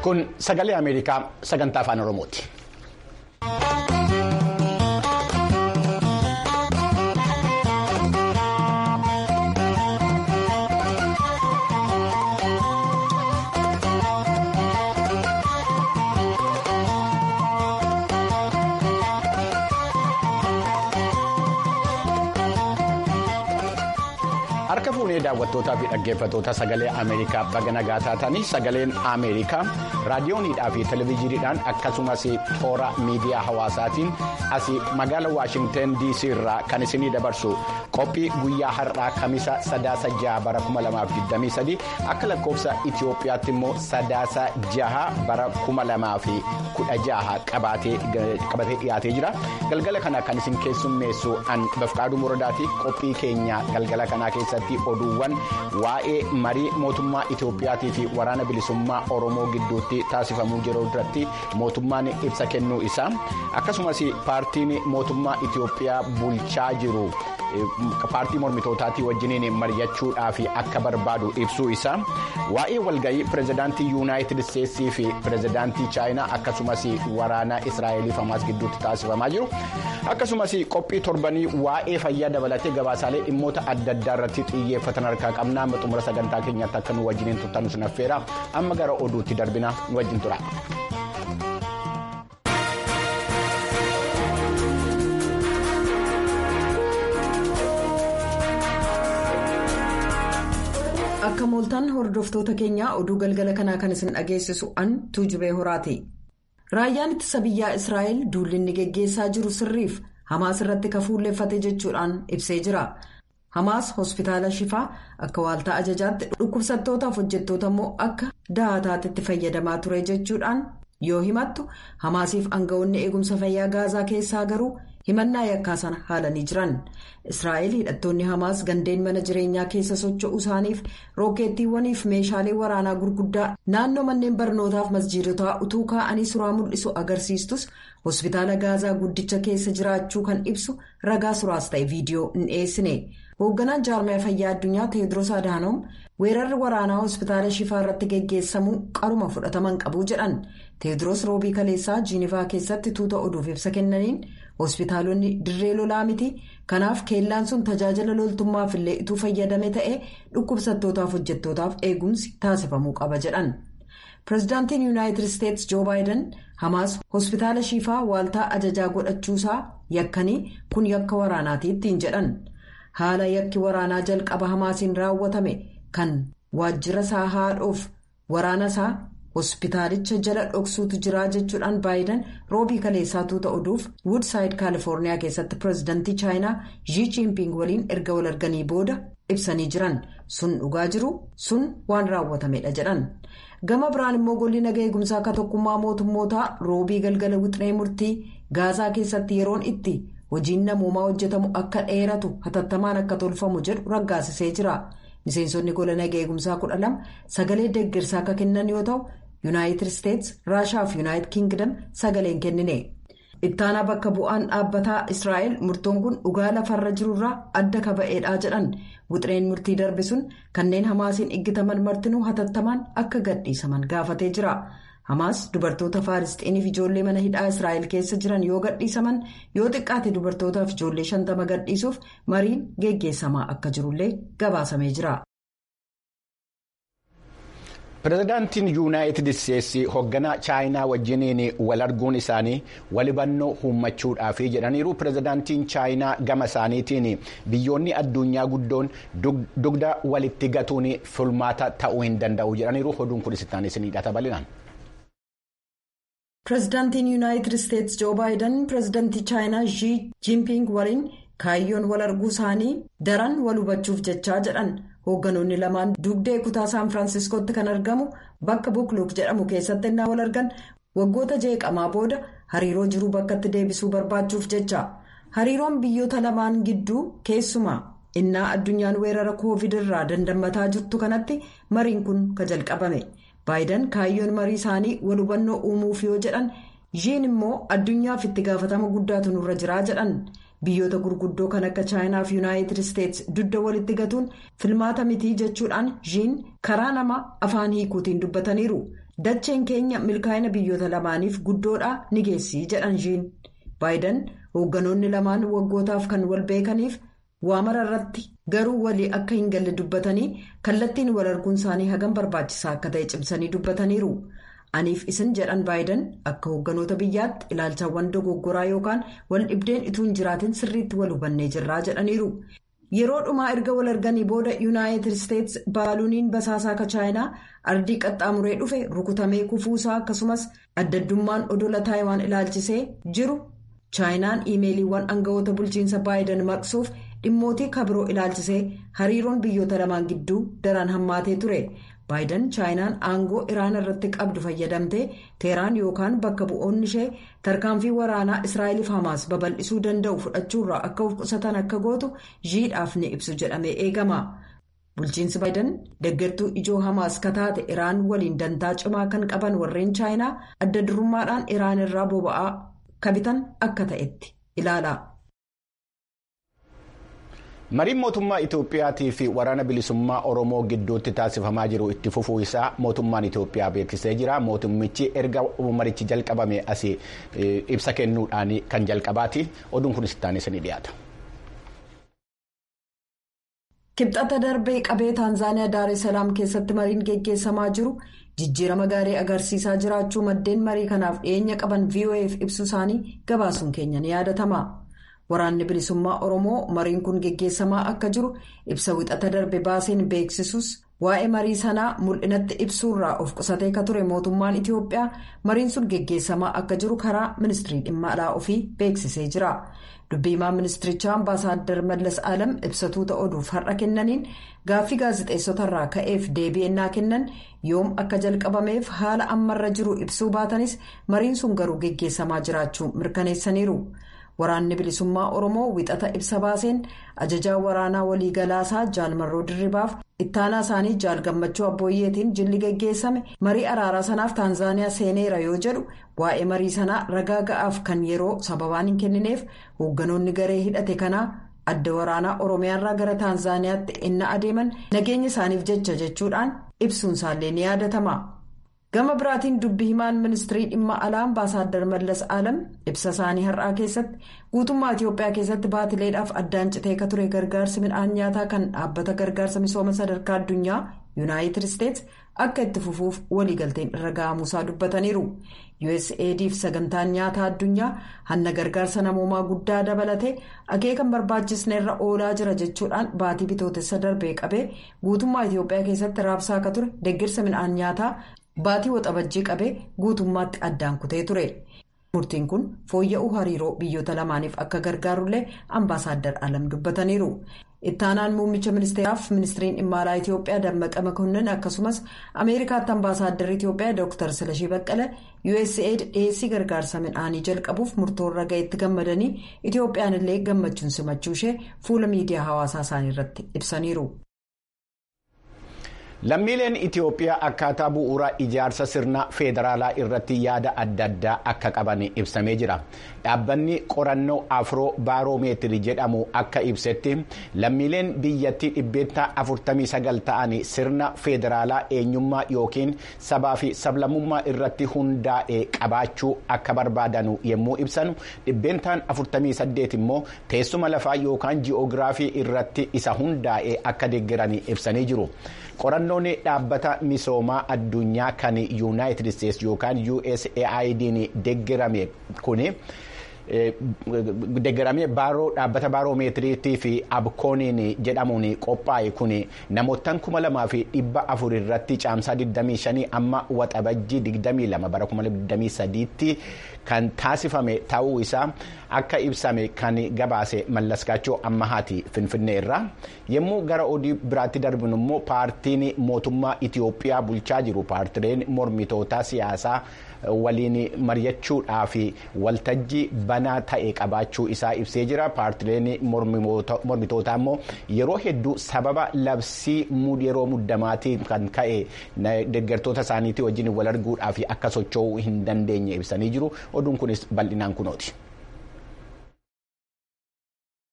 Kun sagalee Ameerikaa sagantaa afaan Oromooti. Harka fuunee daawwattootaa fi dhaggeeffattoota sagalee Ameerikaa baga nagaa taatanii sagaleen Ameerikaa raadiyooniidhaa fi televezyiiniidhaan akkasumas toora miidiyaa hawaasaatiin asii magaala Waashingtan DC irraa kan isinii dabarsu qophii guyyaa har'aa kamisa sadaasa jaha bara 2023 akka lakkoofsa Itoophiyaatti immoo sadaasa jaha bara 2016 qabatee dhiyaatee jira. Galgala kana kan isin keessummeessu an bafqaaduu muradaati qophii keenya galgala kanaa keessatti oduuwwan waa'ee marii mootummaa Itoophiyaatii fi waraana bilisummaa Oromoo gidduutti taasifamuu jiru irratti mootummaan ibsa kennuu isaa akkasumas paartiin mootummaa Itoophiyaa bulchaa jiru. paartii mormitootaatii wajjiniin mari'achuudhaaf akka barbaadu ibsuu isaa waa'ee walga'ii pirezidaantii yuunaayitid isteetsii fi pirezidaantii chaayinaa akkasumas waraana israa'eliif hamaas gidduutti taasifamaa jiru akkasumas qophii torbanii waa'ee fayyaa dabalatee gabaasaalee dhimmoota adda addaa irratti xiyyeeffatan harkaa qabnaa xumura sagantaa keenyaatti akka nu wajjiniin turtan sun affeera amma gara oduutti darbina wajjin tura. akka mooltaan hordoftoota keenyaa oduu galgala kanaa kan isin dhageessisu an tuujubee horaati raayyaan ittisa biyyaa israa'el duulli inni geggeessaa jiru sirriif hamaas irratti kafuulleeffate jechuudhaan ibsee jira hamaas hospitaala shifaa akka waaltaa ajajaatti dhukkubsattootaaf hojjettoota immoo akka dahataatti fayyadamaa ture jechuudhaan yoo himattu hamaasiif aangawoonni eegumsa fayyaa gaazaa keessaa garuu. himannaa yakkaa sana haalanii jiran israa'el hidhattoonni hamaas gandeen mana jireenyaa keessa socho'uu isaaniif rookeettiiwwaniif meeshaalee waraanaa gurguddaa naannoo manneen barnootaaf masjiidotaa utuu kaa'anii suraa mul'isu agarsiistus hospitaala gaazaa guddicha keessa jiraachuu kan ibsu ragaa suraas ta'e viidiyoo hin dhiyeessine hoogganaan jaarmaya fayyaa addunyaa teediroos adaanoom weerarri waraanaa hospitaala shifaa irratti geggeessamuu qaruma fudhataman qabu jedhan teediroos roobii kaleessaa jiinivaa keessatti tuuta oduuf ibsa kennaniin. hospitaalonni dirree lolaa miti kanaaf keellaan sun tajaajila loltummaaf illee ituu fayyadame ta'ee dhukkubsattootaaf hojjettootaaf eegumsi taasifamuu qaba jedhan pirezidaantiin yuunaayitid isteetsi joo baayiden hamaas hospitaala shifaa waaltaa ajajaa godhachuusaa yakkanii kun yakka waraanaati ittiin jedhan haala yakki waraanaa jalqaba hamaasiin raawwatame kan waajjira isaa haadhoof waraana isaa. hospitaalicha jala dhoksuutu jira jechuudhaan baayiden roobii kaleessaa tuuta oduuf wuudsaayid kaalifoorniyaa keessatti pireezidantii chaayinaa zii chiinping waliin erga wal arganii booda ibsanii jiran sun dhugaa jiru sun waan raawwatamedha jedhan gama biraan immoo golli naga eegumsaa akka tokkummaa mootummootaa roobii galgala wixinee murtii gaazaa keessatti yeroon itti hojiin namoomaa hojjetamu akka dheeratu hatattamaan akka tolfamu jedhu raggaasisee jira miseensonni gola naga eegumsaa kudha lama sagalee deeggarsaa akka kennan yoo ta'u. yuunaayitid isteetsi raashaa fi yuunaayitid kiingdam sagaleen kennine ittaanaa bakka bu'aan dhaabbataa israa'el murtoon kun dhugaa lafarra jirurraa adda kaba'eedha jedhan wixineen murtii darbe sun kanneen hamaasiin iggitaman martinuu hatattamaan akka gadhiisaman gaafatee jira hamaas dubartoota faalistiiniif ijoollee mana hidhaa israa'el keessa jiran yoo gadhiisaman yoo xiqqaate dubartootaaf ijoollee shantama gadhiisuuf mariin geggeessamaa akka jirullee gabaasamee jira. pirezidaantiin yuunaayitid isteetsi hoogganaa chaayinaa wajjiniin wal arguun isaanii walhubannoo uummachuudhaaf jedhaniiru pirezidaantiin chaayinaa gama isaaniitiin biyyoonni addunyaa guddoon dugda walitti gatuun fulmaata ta'uu hin danda'u jedhaniiru oduun kun isittaan isinidha tabalinaan. pirezidaantiin yuunaayitid isteetsi joo baayiden pirezidaantii chaayinaa zii jiinping waliin kaayyoon wal arguu isaanii daran wal hubachuuf jechaa jedhan. hoogganoonni lamaan dugdee kutaa saan firaansiskootti kan argamu bakka buukluuk jedhamu keessatti innaa wal argan waggoota jeeqamaa booda hariiroo jiruu bakkatti deebisuu barbaachuuf jecha hariiroon biyyoota lamaan gidduu keessumaa innaa addunyaan weerara koovid irraa dandamataa jirtu kanatti mariin kun ka jalqabame baayiden kaayyoon marii isaanii wal hubannoo uumuuf yoo jedhan ziin immoo addunyaaf itti gaafatama guddaatu nurra jiraa jedhan. biyyoota gurguddoo kan akka chaayinaa fi yuunaayitid isteetsi dugda walitti gatuun filmaata mitii jechuudhaan ziin karaa nama afaan hiikuutiin dubbataniiru dacheen keenya milkaa'ina biyyoota lamaaniif guddoodha ni geessi jedhan shiin baayiden hoogganoonni lamaan waggootaaf kan wal beekaniif waamara irratti garuu walii akka hin galle dubbatanii kallattiin wal arguun isaanii hagam barbaachisaa akka ta'e cimsanii dubbataniiru aniif isin jedhan baayiden akka hoogganoota biyyaatti ilaalchaawwan dogoggoraa yookaan wal dhibdeen ituu hin jiraatin sirriitti wal hubannee jirraa jedhaniiru. yeroo dhumaa erga wal arganii booda yuunaayitid isteetsi baaluuniin basaasaa akka chaayinaa ardii qaxxaamuree dhufe rukutamee kufuusaa akkasumas addaddummaan odola taayiwaan ilaalchisee jiru chaayinaan iimeeliiwwan aangawoota bulchiinsa baayiden maqsuuf dhimmootii kabiroo ilaalchisee hariiroon biyyoota lamaan gidduu daran hammaatee ture baayiden chaayinaan aangoo iraan irratti qabdu fayyadamtee teeraan yookaan bakka bu'oonni ishee tarkaanfii waraanaa israa'eliif hamaas babal'isuu danda'u fudhachuurraa akka of qusatan akka gootu jiidhaaf ni ibsu jedhamee eegama bulchiinsi baayiden deeggartuu ijoo hamaas kataate iraan waliin dantaa cimaa kan qaban warreen chaayinaa adda durummaadhaan iraan irraa boba'aa kabitan akka ta'etti ilaala. mariin mootummaa itoophiyaatii fi waraana bilisummaa oromoo gidduutti taasifamaa jiru itti fufuu isaa mootummaan itoophiyaa beeksisee jira mootummichi erga marichi jalqabame asii ibsa kennuudhaan kan jalqabaati oduun kunis itti ni dhiyaata. kibxata darbee qabee taanzaaniyaa daareessalaam keessatti mariin geggeessamaa jiru jijjiirama gaarii agarsiisaa jiraachuu maddeen marii kanaaf dhiyeenya qaban voaf ibsu isaanii gabaasuun keenya ni yaadatama. waraanni bilisummaa oromoo mariin kun geggeessamaa akka jiru ibsa wixata darbe baaseen beeksisus waa'ee marii sanaa mul'inatti ibsuurraa of qusatee ka ture mootummaan itiyoophiyaa mariin sun geggeessamaa akka jiru karaa ministirii dhimma alaa ofii beeksisee jira dubbiimaa ministirichaa ambaasaaddar mallas alam ibsatuuta oduuf har'a kennaniin gaaffii gaazixeessotarraa ka'eef deebi'ennaa kennan yoom akka jalqabameef haala ammarra jiru ibsuu baatanis mariin sun garuu geggeessamaa jiraachuu mirkaneessaniiru. waraanni bilisummaa oromoo wixata ibsa baaseen ajajaa waraanaa waliigalaasaa jaalmarroo dirribaaf ittaanaa isaanii jaal gammachuu abbooyyeetiin jilli geggeessame marii araaraa sanaaf taanzaaniyaa seeneera yoo jedhu waa'ee marii sanaa ragaa ga'aaf kan yeroo sababaan hin kennineef hoogganoonni garee hidhate kanaa adda waraanaa oromiyaarraa gara taanzaaniyaatti innaa adeeman nageenya isaaniif jecha jechuudhaan ibsuun isaallee ni yaadatama. gama biraatiin dubbi himaan ministirii dhimma alaa ambaasaaddar mallas alam ibsa isaanii har'aa keessatti guutummaa itiyoophiyaa keessatti baatileedhaaf addaan citee ka ture gargaarsi midhaan nyaataa kan dhaabbata gargaarsa misooma sadarkaa addunyaa yuunaayitid isteetsi akka itti fufuuf waliigalteen irra ga'amuusaa dubbataniiru usaidf sagantaan nyaataa addunyaa hanna gargaarsa namoomaa guddaa dabalatee akeekan barbaachisneerra oolaa jira jechuudhaan baatii bitootessa darbee qabee guutummaa itiyoophiyaa keessatti raabsaa akka ture deeggarsa midhaan nyaataa. baatii waxabajjii qabee guutummaatti addaan kutee ture murtiin kun fooyya'uu hariiroo biyyoota lamaaniif akka gargaarullee ambaasaaddar alam dubbataniiru ittaanaan muummicha ministeeraaf ministiriin dhimma alaa itiyoophiyaa dammaqa makonnin akkasumas ameerikaatti ambaasaaddar itiyoophiyaa dr silashii baqqala usaid dhiyeessii gargaarsa midhaanii jalqabuuf murtoorra ga'etti gammadanii itiyoophiyaan illee gammachuun simachuu ishee fuula miidiyaa hawaasaa isaanii irratti ibsaniiru. lammiileen itiyoophiyaa akkaataa bu'uura ijaarsa sirna feederaalaa irratti yaada adda addaa akka qaban ibsamee jira dhaabbanni qorannoo afroo baaroomeetirii jedhamu akka ibsetti lammiileen biyyattii dhibbeettaa 49 ta'an sirna feederaalaa eenyummaa yookiin sabaa fi sablammummaa irratti hundaa'e qabaachuu akka barbaadan yommuu ibsan dhibbeentaan 48 immoo teessuma lafaa yookaan ji'oogiraafii irratti isa hundaa'e akka deeggaran ibsanii jiru. qorannoon dhaabbata misoomaa addunyaa kan yuunaayitid isteetsi yookaan usaid'n deeggarame kuni deeggaramee baaroo dhaabbata baaroomeetiriitii fi abkooniin jedhamuun qophaa'e kun namoottan kuma lamaa fi dhibba afur irratti caamsaa 25 amma waxabajjii 22 bara 2023tti kan taasifame ta'uu isaa akka ibsame kan gabaase mallaskaachoo ammahaati finfinnee irraa yommuu gara odii biraatti darbinu immoo paartiin mootummaa itiyoophiyaa bulchaa jiru paartileen mormitoota siyaasaa waliin mari'achuudhaaf waltajjii banaa ta'e qabaachuu isaa ibsee jira paartileen mormitootaa immoo yeroo hedduu sababa labsii yeroo muddamaatiin kan ka'e deeggartoota isaaniitii wajjin wal arguudhaaf akka socho'uu hin dandeenye ibsanii jiru oduun kunis bal'inaan kunooti.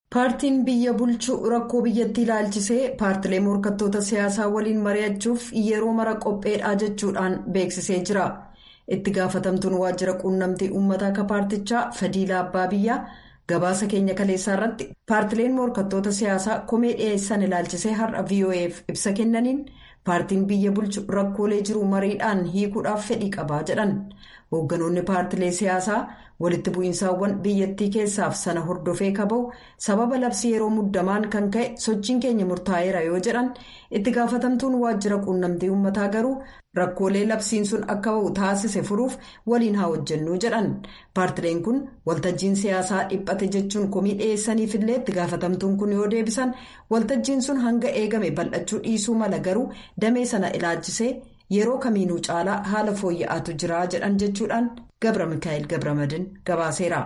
paartiin biyya bulchuu rakkoo biyyattii ilaalchisee paartilee morkattoota siyaasaa waliin mari'achuuf yeroo mara qopheedhaa jechuudhaan beeksisee jira itti gaafatamtuun waajjira quunnamtii uummataa akka paartichaa fadiilaa abbaa biyyaa gabaasa keenya kaleessaa irratti paartileen morkattoota siyaasaa komee dhiyeessan ilaalchisee har'a voaf ibsa kennaniin paartiin biyya bulchu rakkoolee jiru mariidhaan hiikuudhaaf fedhii qabaa jedhan hoogganoonni paartilee siyaasaa walitti bu'iinsaawwan biyyattii keessaaf sana hordofee kaba'u sababa labsii yeroo muddamaan kan ka'e sochiin keenya murtaa'eera yoo jedhan itti gaafatamtuun waajjira quunnamtii uummataa garuu rakkoolee labsiin sun akka ba'u taasise furuuf waliin haa hojjennuu jedhan paartileen kun waltajjiin siyaasaa dhiphate jechuun komii dhiyeessaniifillee itti gaafatamtuun kun yoo deebisan waltajjiin sun hanga eegame bal'achuu dhiisuu mala garuu damee sana ilaalchisee yeroo kamiinuu caalaa haala fooyya'aatu jira jedhan jechuudhaan gabra mikaa'el gabramadin gabaaseera.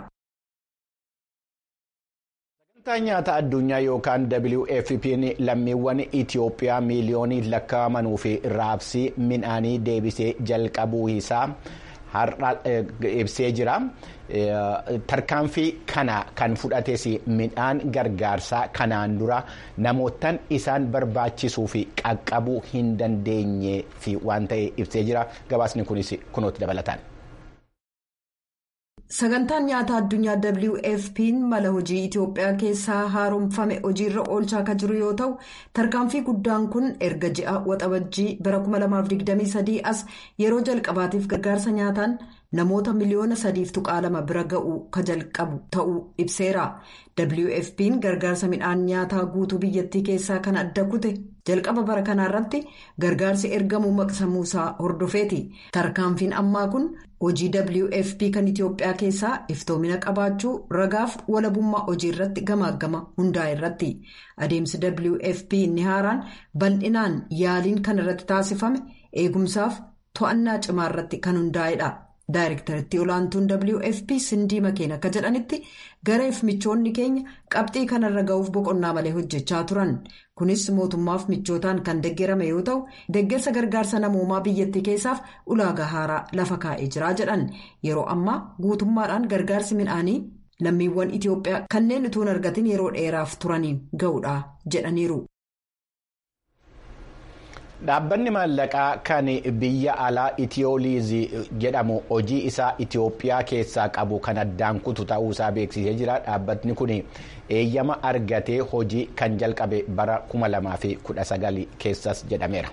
sagantaa nyaata addunyaa yookaan wfp'n lammiiwwan itiyoophiyaa miiliyoonii lakkaa'amanuu fi raabsii midhaanii deebisee jalqabuu isaa har'a ibsee jira tarkaanfii kana kan fudhates midhaan gargaarsaa kanaan dura namootaan isaan barbaachisuu fi qaqqabuu hin dandeenye fi waan ta'e ibsee jira gabaasni kunis kunuutti dabalataan. sagantaan nyaata addunyaa wfp'n mala hojii itiyoophiyaa keessaa haaromfame hojiirra oolchaa akka jiru yoo ta'u tarkaanfii guddaan kun erga ji'a waxabajjii bara 2023 as yeroo jalqabaatiif gargaarsa nyaataan namoota miliyoona sadiif tuqaa lama bira ga'u ka jalqabu ta'uu ibseera wfp'n gargaarsa midhaan nyaataa guutuu biyyattii keessaa kan adda kute jalqaba bara kanaarratti gargaarsi ergamuu maqsamuusaa hordofeeti tarkaanfiin ammaa kun hojii wfp kan itiyoophiyaa keessaa iftoomina qabaachuu ragaaf walabummaa hojii irratti gamaagama hundaa irratti adeemsi wfp inni haaraan bal'inaan yaaliin kan irratti taasifame eegumsaaf to'annaa cimaa irratti kan hundaa'edha. Daayirektarittii olaantuun WFP Sindii Makeen akka jedhanitti gareef michoonni keenya qabxii kanarra ga'uuf boqonnaa malee hojjechaa turan. Kunis mootummaaf michootaan kan deeggarame yoo ta'u, deeggarsa gargaarsa namoomaa biyyattii keessaaf ulaagaa haaraa lafa kaa'ee jira jedhan. Yeroo ammaa guutummaadhaan gargaarsi midhaanii lammiiwwan Itiyoophiyaa kanneen utuu hin argatin yeroo dheeraaf turaniin ga'uudha jedhaniiru. Dhaabbanni maallaqaa kan biyya alaa itiyooliizii jedhamu hojii isaa Itiyoophiyaa keessaa qabu kan addaan kutu ta'uusaa beeksisee jira. Dhaabbatni kun eeyyama argatee hojii kan jalqabe bara 2019 keessas jedhameera.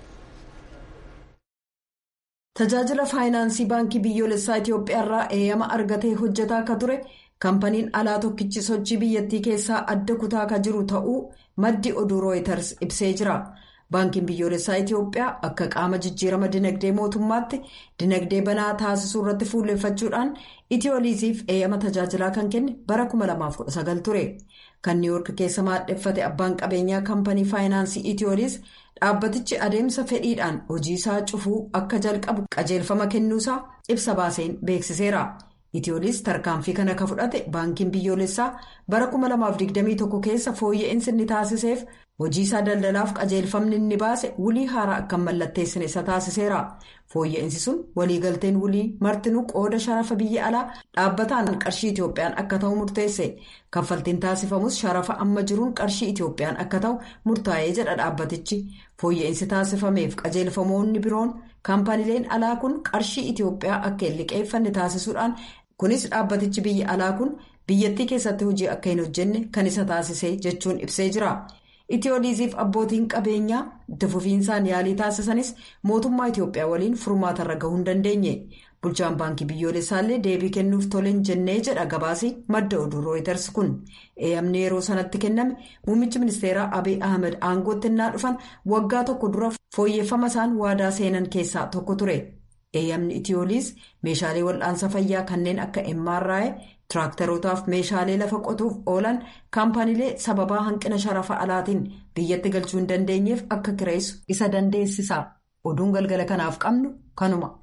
Tajaajila faayinaansii baankii biyyoolessaa Itiyoophiyaa irraa eeyyama argatee hojjetaa akka ture kaampaniin alaa tokkichi sochii biyyattii keessaa adda kutaa akka jiru ta'uu maddi oduu rooyiters ibsee jira. Baankiin biyyoolessaa Itiyoophiyaa akka qaama jijjiirama dinagdee mootummaatti dinagdee banaa taasisuu irratti fuulleeffachuudhaan Itiyooliisiif eeyyama tajaajilaa kan kenne bara 2019 ture. Kan niiwoork keessa maadheffate abbaan qabeenyaa kaampanii faayinaansii Itiyooliis dhaabbatichi adeemsa fedhiidhaan hojii isaa cufuu akka jalqabu qajeelfama kennuusaa ibsa baaseen beeksiseera. Itiyooliis tarkaanfii kana akka fudhate baankiin biyyoolessaa bara 2021 keessa fooyya'insi inni taasiseef hojii isaa daldalaaf qajeelfamni inni baase wulii haaraa akka mallatteessine isa taasiseera. Fooyya'insi sun waliigalteen wulii martinuu qooda sharafa biyya alaa dhaabbataan qarshii Itiyoophiyaan akka ta'u murteesse. Kaffaltiin taasifamus sharafa amma jiruun qarshii Itiyoophiyaan akka ta'u murtaa'ee jedha dhaabbatichi. Fooyya'insi taasifameef qajeelfamoonni biroon kaampaniileen alaa kun qarshii Itiyoophiyaa akka hin liqeeffanne taasisuudhaan kunis dhaabbatichi biyya alaa kun biyyattii keessatti hojii akka hin hojjenne kan isa taasise jechuun ibsee jira. Itiyooliisiif abbootiin qabeenyaa itti fufiinsaan yaalii taasisanis mootummaa Itiyoophiyaa waliin furmaatarra gahuu hin dandeenye. Bulchaan baankii biyyoolessaallee deebii kennuuf toleen jennee jedha gabaasii madda oduu rooyiters kun. Eeyyamni yeroo sanatti kenname muummichi ministeeraa Abiy Ahmed aangootti innaa dhufan waggaa tokko dura fooyyeffama isaan waadaa seenan keessaa tokko ture. Eeyyamni Itiyooliis meeshaalee wal'aansa fayyaa kanneen akka MRI tiraaktarootaaf meeshaalee lafa qotuuf oolan kaampaniilee sababaa hanqina sharafa alaatiin biyyatti galchuu hin dandeenyeef akka kireessu isa dandeessisa. Oduun galgala kanaaf qabnu kanuma.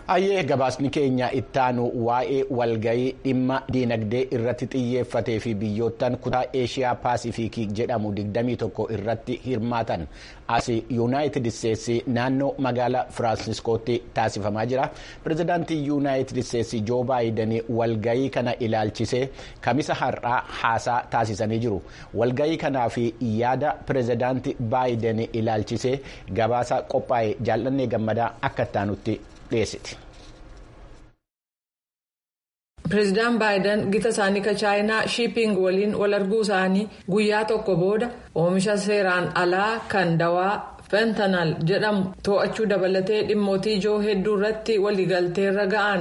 Ayyee gabaasni keenya ittaanu waa'ee walgayii dhimma diinagdee irratti xiyyeeffatee fi biyyoottan kutaa eeshiyaa paasifiikii jedhamu 21 irratti hirmaatan as yuunaayitid isteetsi naannoo magaalaa firaansiskootti taasifamaa jira. Pireezidaantii yuunaayitid isteetsi joo baayiden walgayii kana ilaalchisee kamisa har'aa haasaa taasisanii jiru. Walgayii kanaa fi yaada pireezidaantii baayiden ilaalchisee gabaasa qophaa'e jaallannee gammadaa akka ittaanutti. Pireezidaan Baayiden gita isaanii ka chaayinaa shiiping waliin wal arguu isaanii guyyaa tokko booda oomisha seeraan alaa kan dawaa fentanal jedhamu to'achuu dabalatee dhimmootii ijoo hedduu irratti waliigalteerra ga'an.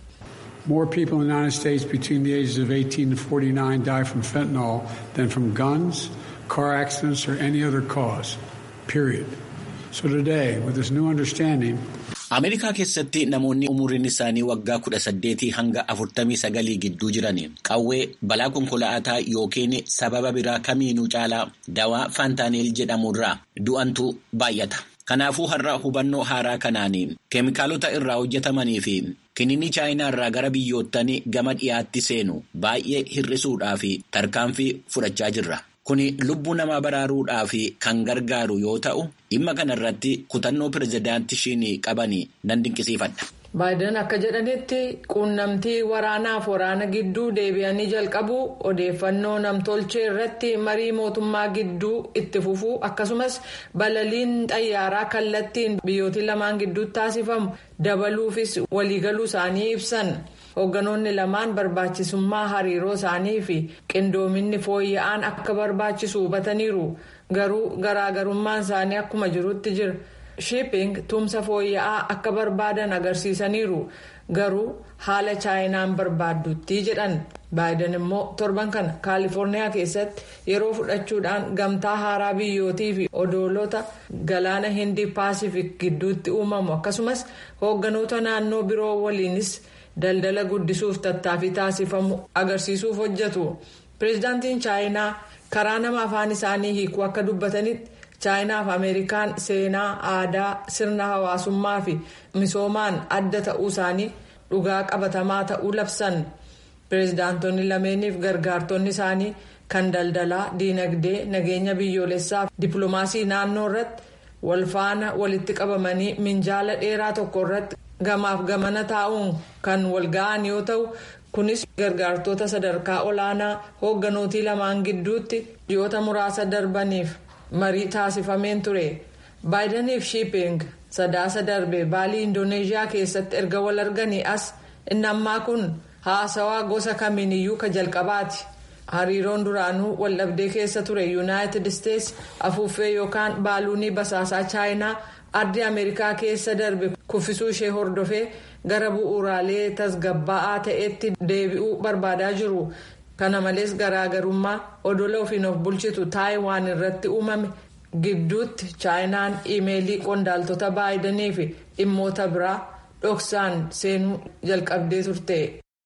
More people in the United States between the ages of 18 and 49 die from fentanyl than from guns, car accidents, or any other cause. Period. So today, with this new understanding, Ameerikaa keessatti namoonni umuriin isaanii waggaa kudha saddeetii hanga afurtamii sagalii gidduu jiran qawwee balaa konkolaataa yookiin sababa biraa kamiinuu caalaa dawaa faantaaniil jedhamurraa du'antu baay'ata. Kanaafuu har'a hubannoo haaraa kanaan keemikaalota irraa hojjetamanii fi kiniinii chaayinaa irraa gara biyyoottanii gama dhiyaatti seenu baay'ee hir'isuudhaaf tarkaanfii fudhachaa jirra. Kuni lubbuu namaa baraaruudhaaf kan gargaaru yoo ta'u dhimma kanarratti kutannoo pirezidaantii ishiin qaban nan dinqisiifadha. Baayiden akka jedhanitti quunnamtii waraanaaf waraana gidduu deebi'anii jalqabu odeeffannoo namtolchee irratti marii mootummaa gidduu itti fufuu akkasumas balaliin xayyaaraa kallattiin biyyootii lamaan gidduutti taasifamu dabaluufis waliigaluu isaanii ibsan. Hoogganoonni lamaan barbaachisummaa hariiroo isaanii fi qindoominni fooyya'aan akka barbaachisu hubataniiru garuu garaagarummaan isaanii akkuma jirutti jira. shiiping tumsa fooyya'aa akka barbaadan agarsiisaniiru garuu haala chaayinaan barbaaddutti jedhan baayiden immoo torban kana kaalifoorniyaa keessatti yeroo fudhachuudhaan gamtaa haaraa biyyootii fi odoolota galaana hindii paasifik gidduutti uumamu akkasumas hoogganoota naannoo biroo waliinis daldala guddisuuf tattaaffii taasifamu agarsiisuuf hojjetu pireezidaantiin chaayinaa karaa nama afaan isaanii hiikuu akka dubbatanitti. chaayinaa fi ameerikaan seenaa aadaa sirna hawaasummaa fi misoomaan adda ta'uu isaanii dhugaa qabatamaa ta'uu labsan pireezidaantonni lameeniif gargaartonni isaanii kan daldalaa diinagdee nageenya biyyoolessaa fi dippiloomaasii naannoo irratti walfaana walitti qabamanii minjaala dheeraa tokko irratti gamaaf gamana taa'uun kan walga'an yoo ta'u kunis gargaartota sadarkaa olaanaa hoogganooti lamaan gidduutti ji'oota muraasa darbaniif. marii taasifameen ture baayidaniif shiiping sadaasa darbe baalii indoneeshiyaa keessatti erga wal arganii as inni ammaa kun haasawaa gosa kamiiniyyuu ka jalqabaati hariiroon duraanuu waldhabdee keessa ture yuunaayitid isteetsi afuuffee yookaan baaluunii basaasaa chaayinaa ardii ameerikaa keessa darbe kuffisuu ishee hordofee gara bu'uuraalee tasgabbaa'aa ta'etti deebi'uu barbaadaa jiru. kana malees garaagarummaa odola ofiin of bulchitu taayiwaan irratti uumame gidduutti chaayinaan iimeelii qondaaltota baayidanii fi dhimmoota biraa dhoksaan seenuu jalqabdee turte.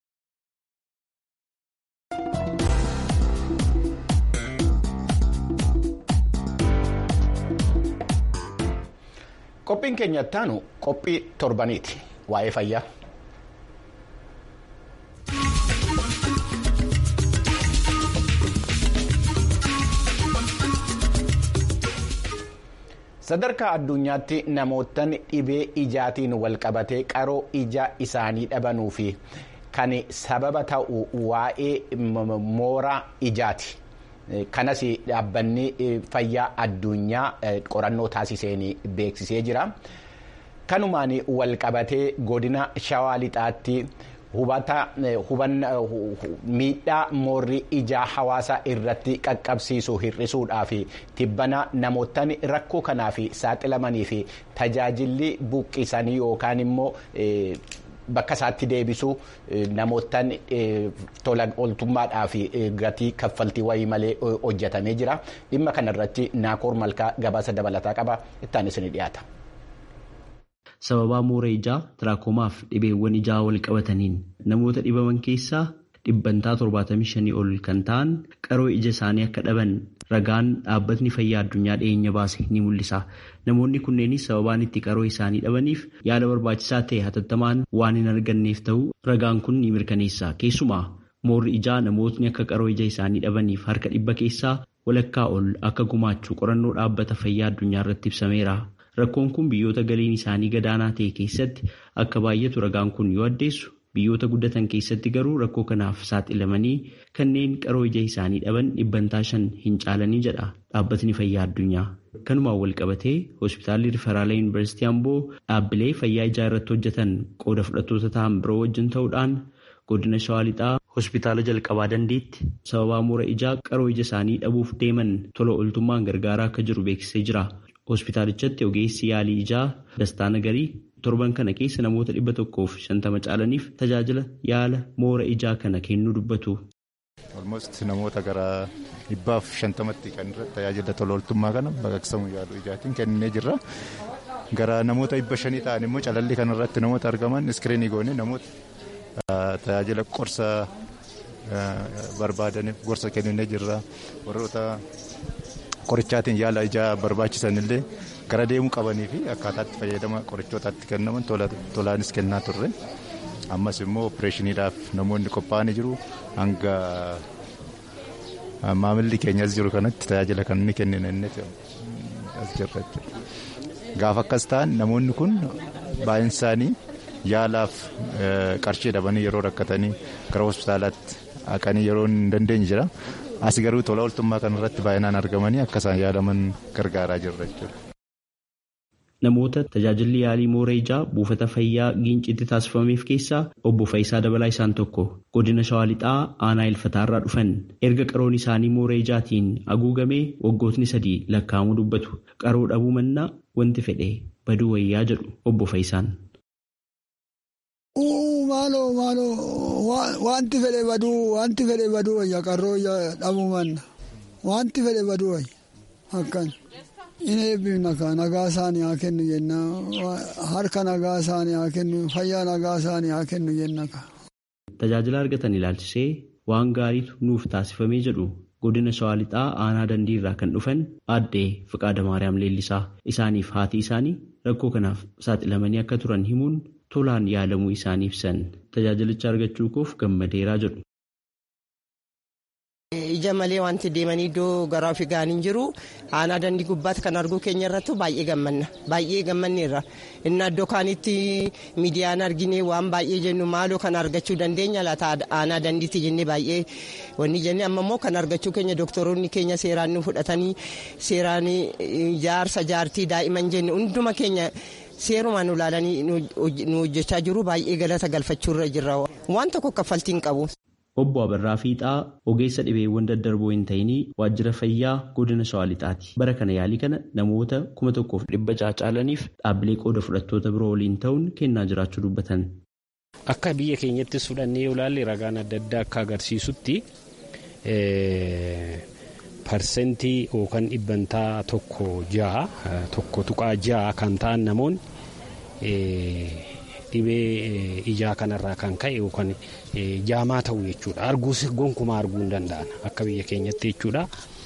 qophiin keenya ittaanu qophii torbaniiti waa'ee fayyaa. sadarkaa addunyaatti namoottan dhibee ijaatiin walqabatee qaroo ija isaanii dhabanuu fi kan sababa ta'u waa'ee mooraa ijaati. kanas dhaabbanni fayyaa addunyaa qorannoo taasiseen beeksisee jira. kanumaan walqabatee godina shawaa lixaatti. hubata miidhaa moorri ijaa hawaasa irratti qaqqabsiisu hir'isuudhaaf tibbana namoottan rakkoo kanaaf saaxilamanii fi tajaajilli buqqisanii yookaan immoo bakka isaatti deebisuu namoottan tola ooltummaadhaaf gatii kaffaltii wayii malee hojjetamee jira dhimma kanarratti naakoor malkaa gabaasa dabalataa qaba ittaan isin dhiyaata. sababaa moora ijaa tiraakomaaf dhibeewwan ijaa wal qabataniin namoota dhibaman keessaa dhibbantaa torbaatamii shanii ol kan ta'an qaroo ija isaanii akka dhaban ragaan dhaabbatni fayyaa addunyaa dhiyeenya baase ni mul'isa. Namoonni kunneenis sababaan itti qaroo isaanii dhabaniif yaala barbaachisaa ta'e hatattamaan waan hin arganneef ta'uu ragaan kun ni mirkaneessa. Keessumaa moorri ijaa namootni akka qaroo ija isaanii dhabaniif harka dhibba keessaa walakkaa ol akka gumaachuu qorannoo dhaabbata fayyaa addunyaa irratti ibsameera. Rakkoon kun biyyoota galiin isaanii gadaanaa ta'e keessatti akka baay'atu ragaan kun yoo addeessu biyyoota guddatan keessatti garuu rakkoo kanaaf saaxilamanii kanneen qaroo ija isaanii dhaban dhibbantaa shan hin caalanii jedha dhaabbatni fayyaa addunyaa. Kanumaan wal qabatee hospitaalli riferaalaa yuunivarsiitii Amboo dhaabbilee fayyaa ijaa irratti hojjetan qooda fudhattoota ta'an biroo wajjin ta'uudhaan godina shawaa lixaa hospitaala jalqabaa dandeetti sababaa moora ijaa qaroo ija isaanii dhabuuf deeman tola ooltummaan gargaaraa akka jiru beeksisee jira. Hospitaalichatti ogeessi yaalii ijaa dastaa nagarii torban kana keessa namoota dhibba tokkoof shantama caalaniif tajaajila yaala moora ijaa kana kennuu dubbatu. Olmost namoota gara dhibbaaf shantamatti kan tajaajila tola ooltummaa kana baqaqsamu yaaluu ijaatiin kennee jirra. Gara namoota dhibba shanii ta'an immoo calalli kanarratti namoota argaman iskiriinii goone namoota tajaajila qorsa barbaadaniif gorsa kennee jirra. Warroota qorichaatiin yaala ijaa barbaachisan illee gara deemuu qabanii fi akkaataatti fayyadama qorichootaatti kennaman tolaanis kennaa turre. Ammas immoo opereeshiniidhaaf namoonni qophaa'anii jiru hanga maamilli keenyas jiru kanatti tajaajila kan inni kennina inni as jirra Gaafa akkas ta'an namoonni kun baay'een isaanii yaalaaf qarshii dhabanii yeroo rakkatanii gara hospitaalaatti haqanii yeroo hin dandeenye jira. As garuu tola ooltummaa kanarratti baay'inaan argamanii akka isaan yaalaman gargaaraa jirra jechuudha. Namoota tajaajilli yaalii moora ijaa buufata fayyaa giincitti taasifameef keessaa obbo Faayisaa Dabalaa isaan tokko godina Shawaa Lixaa aanaa ilfataarraa dhufan erga qaroon isaanii moora ijaatiin haguugamee waggootni sadii lakkaa'amuu dubbatu qaroo dhabuu mannaa wanti fedhe baduu wayyaa jedhu obbo Faayisaan. Maaloo maaloo wanti fedhe baduu wanti fedhe baduu wayya qarroo dhabuu manna wanti fedhe baduu wayya akkan. Inni eebbifna ka nagaa isaanii haa kennu jenna harka nagaa isaanii haa kennu fayyaa nagaa isaanii haa kennu jenna ka. Tajaajila argatan ilaalchisee waan gaariitu nuuf taasifamee jedhu godina shawaa lixaa aanaa dandii irraa kan dhufan aaddee Fiqaada Maariyaam Leellisaa isaaniif haati isaanii rakkoo kanaaf saaxilamanii akka turan himuun tolaan yaalamuu isaanii ibsan tajaajilicha argachuu koof gammadeeraa jedhu. Ija malee wanti deemanii iddoo garaa fi gaaniin jiru aanaa dandii gubbaatti kan arguu keenya irratti baay'ee gammanna baay'ee gammanneerra inni iddoo kaanitti miidiyaan argine waan baay'ee jennu maaloo kan argachuu dandeenya laata aanaa dandiitti jennee baay'ee wanni jennee amma immoo kan argachuu keenya doktoroonni keenya seeraan nu fudhatanii seeraan jaarsa jaartii daa'iman jenne hunduma keenya. seerumaan nu ilaalanii nu hojjechaa jiru baay'ee galata galfachuurra jirra waan tokko kaffaltii hin qabu. Obbo Abarraa Fiixaa ogeessa dhibeewwan daddarboo hin ta'inii waajjira fayyaa godina Shawaa Lixaati. Bara kana yaalii kana namoota kuma tokkoof dhibba caalaniif dhaabbilee qooda fudhattoota biroo waliin ta'uun kennaa jiraachuu dubbatan. Akka biyya keenyattis fudhannee yoo ilaalle ragaan adda addaa akka agarsiisutti parsentii yookaan dhibbantaa tokko ja'a tokko tuqaa ja'a kan ta'an namoonni dhibee ijaa kanarraa kan ka'e yookaan jaamaa ta'u jechuudha. Arguus gonkumaa arguu hin danda'an akka biyya keenyatti jechuudha.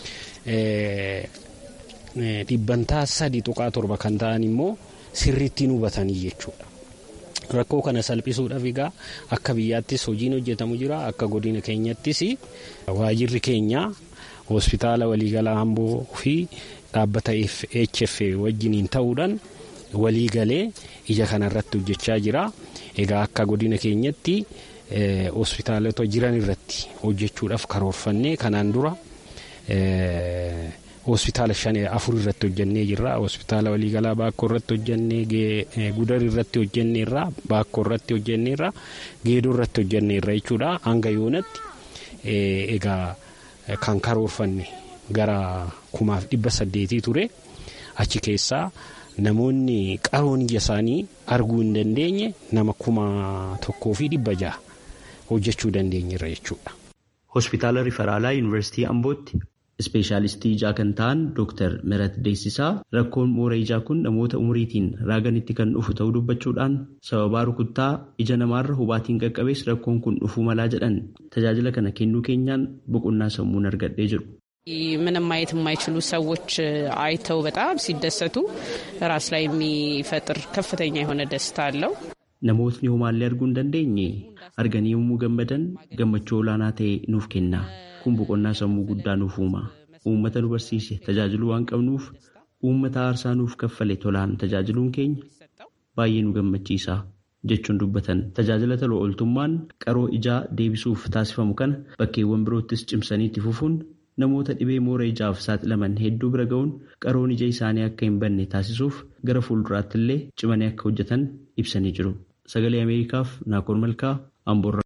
Dhibbantaa sadi tuqaa torba kan ta'an immoo sirriitti hubatanii jechuudha. Rakkoo kana salphisuudhaaf egaa akka biyyaattis hojiin hojjetamu jira akka godina keenyattis waajirri keenya hospitaala waliigalaa Amboo fi dhaabbata HF wajjiniin ta'uudhaan waliigalee ija kanarratti hojjechaa jira. Egaa akka godina keenyatti hospitaalota jiran irratti hojjechuudhaaf karoorfannee kanaan dura hospitaala shan afur irratti hojjennee jirra. Hospitaala waliigalaa Baakkoo irratti hojjennee Gudar irratti hojjenneerra Baakkoo irratti hojjenneerra Geedoo irratti hojjenneerra jechuudha. Hanga yoonatti egaa kan karoorfanne gara kumaaf dhibba saddeetii ture achi keessaa. Namoonni qaroon ija isaanii arguu hin dandeenye nama kuma tokkoo fi dhibba jaha hojjechuu dandeenyerra jechuudha. Hospitaala Riferaalaa Yuunivarsiitii Ambootti Ispeeshaalistii ijaa kan ta'an Dr. Mirat Deessisaa rakkoon moora ijaa kun namoota umuriitiin raaganitti kan dhufu ta'uu dubbachuudhaan sababaa rukuttaa ija namaarra hubaatiin qaqqabees rakkoon kun dhufuu malaa jedhan tajaajila kana kennuu keenyaan boqonnaa sammuun argadhee jiru. ምንም ማየት የማይችሉ ሰዎች አይተው በጣም ሲደሰቱ ራስ ላይ የሚፈጥር ከፍተኛ የሆነ ደስታ አለው። Namootni homaallee arguu hin dandeenye arganii yommuu gammadan gammachuu olaanaa ta'e nuuf kenna. Kun boqonnaa sammuu guddaa nuuf uuma. Uummata nu barsiise tajaajiluu waan qabnuuf uummata aarsaa nuuf kaffale tolaan tajaajiluun keenya baay'ee nu gammachiisa jechuun dubbatan. Tajaajila tola ooltummaan qaroo ijaa deebisuuf taasifamu kana bakkeewwan biroottis cimsanii itti fufuun namoota dhibee moora ijaaf saaxilaman hedduu bira ga'uun qaroon ija isaanii akka hin banne taasisuuf gara fuulduraatti illee cimanii akka hojjetan ibsanii jiru. Sagalee Ameerikaaf Naakoor Malkaa Amboorraa.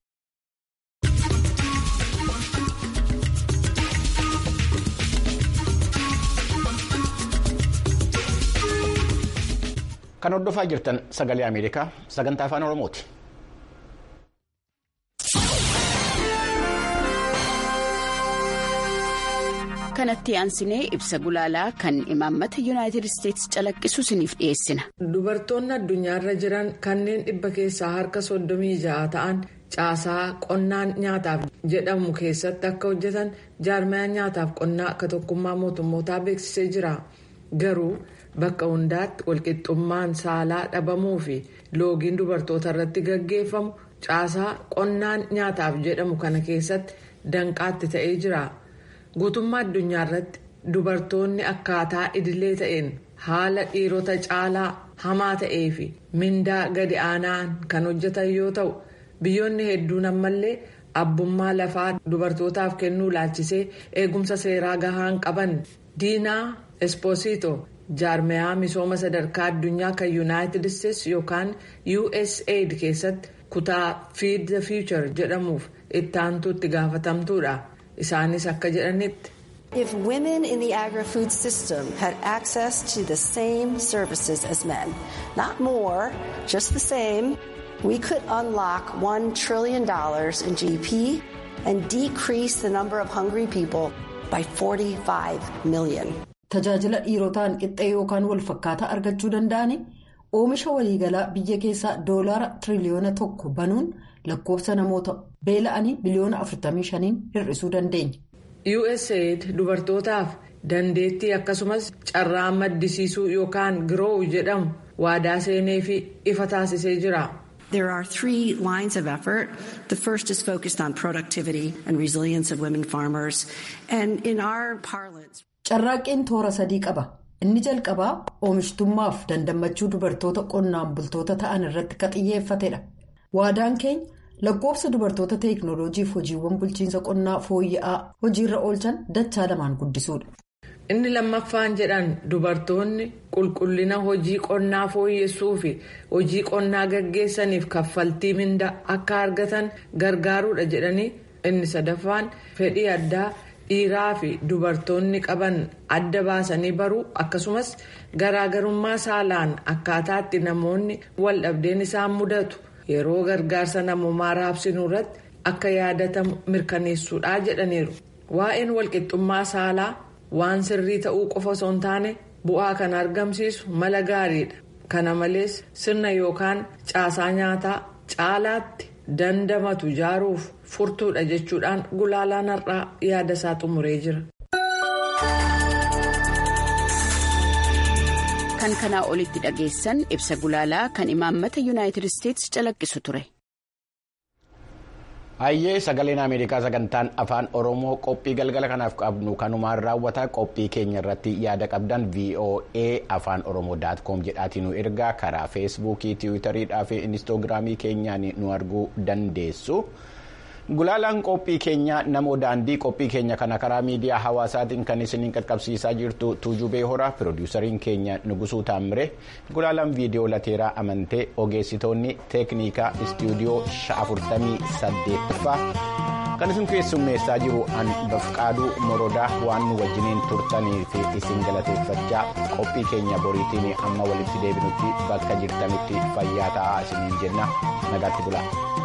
Kan hordofaa jirtan sagalee Ameerikaa sagantaa afaan Oromooti. kanatti aansinee ibsa gulaalaa kan imaammata yuunaayitid isteetsi calaqqisu isiniif dhiyeessina. Dubartoonni addunyaarra jiran kanneen dhibba keessaa harka soddomii ja'a ta'an caasaa qonnaan nyaataaf jedhamu keessatti akka hojjetan jaarmayaan nyaataaf qonnaa akka tokkummaa mootummootaa beeksisee jira. Garuu bakka hundaatti walqixxummaan saalaa dhabamuu fi loogiin dubartoota irratti gaggeeffamu caasaa qonnaan nyaataaf jedhamu kana keessatti danqaatti ta'ee jira. guutummaa addunyaa irratti dubartoonni akkaataa idilee ta'een haala dhiirota caalaa hamaa ta'ee fi mindaa gadi aanaan kan hojjetan yoo ta'u biyyoonni hedduun ammallee abbummaa lafaa dubartootaaf kennuu laalchisee eegumsa seeraa gahaan qaban diinaa espoosito jaarmayaa misooma sadarkaa addunyaa kan yuunaayitid isteetsi yookaan usaid keessatti kutaa feed the future jedhamuuf ittaantuu itti gaafatamtuudha. isaanis akka jedhanitti. If women in the agri-food system had access to the same services as men, not more, just the same, we could unlock $1 trillion in GDP and decrease the number of hungry people by 45 million. Tajaajila dhiirotaan qixxee yookaan walfakkaataa argachuu danda'ani oomisha waliigalaa biyya keessaa doolaara tiriliyoona tokko banuun lakkoofsa namoota beela'anii biliyoona 45 hir'isuu dandeenya. usaid dubartootaaf dandeettii akkasumas carraa maddisiisuu yookaan giroowu jedhamu waadaa seenee fi ifa taasisee jira. There are three lines of effort. The first is focused on productivity and resilience of women farmers. And in our parlance. Carraaqqeen toora sadii qaba. Inni jalqabaa oomishtummaaf dandammachuu dubartoota qonnaan bultoota ta'an irratti kan xiyyeeffatedha. Waadaan keenya lakkoofsa dubartoota teeknooloojiif hojiiwwan bulchiinsa qonnaa fooyya'aa hojiirra oolchan dachaa lamaan guddisuudha. Inni lammaffaan jedhan dubartoonni qulqullina hojii qonnaa fooyyessuu fi hojii qonnaa gaggeessaniif kaffaltii mindaa akka argatan gargaaruudha jedhanii inni sadaffaan fedhii addaa dhiiraa fi dubartoonni qaban adda baasanii baruu akkasumas garaagarummaa saalaan akkaataatti namoonni wal dhabdeen isaan mudatu yeroo gargaarsa namummaa raabsinuu irratti akka yaadatamu mirkaneessuudha jedhaniiru waa'een walqixxummaa saalaa. waan sirrii ta'uu qofa osoo hin taane bu'aa kan argamsiisu mala gaariidha kana malees sirna yookaan caasaa nyaataa caalaatti dandamatu ijaaruuf furtuudha jechuudhaan gulaalaan har'aa yaada isaa xumuree jira. kan kanaa olitti dhageessan ibsa gulaalaa kan imaammata yuunaayitid isteetsi calaqqisu ture. Hayyee sagaleen Ameerikaa sagantaan afaan Oromoo qophii galgala kanaaf qabnu kanumaan raawwata qophii keenya irratti yaada qabdan VOA afaan Oromoo daat koom jedhaatii nu ergaa karaa feesbuukii tiwiitariidhaa fi inistoogiraamii keenyaan nu arguu dandeessu. Gulaalaan qophii keenya namoo daandii qophii keenya kana karaa miidiyaa hawaasaatiin kan isiniin qaqqabsiisaa jirtu tuujubee horaa piroodiisariin keenya nugusuu taammire gulaalaan viidiyoo lateeraa amantee ogeessitoonni teeknikaa istuudiyoo afurtamii saddeettaffaa kan isin keessummeessaa jiru an bafqaaduu morodaa waan nu wajjiniin turtanii fi isin galateeffachaa qophii keenya boriitiin amma walitti deebinutti bakka jirtanitti fayyaa ta'aa isiniin jenna nagaatti bulaa.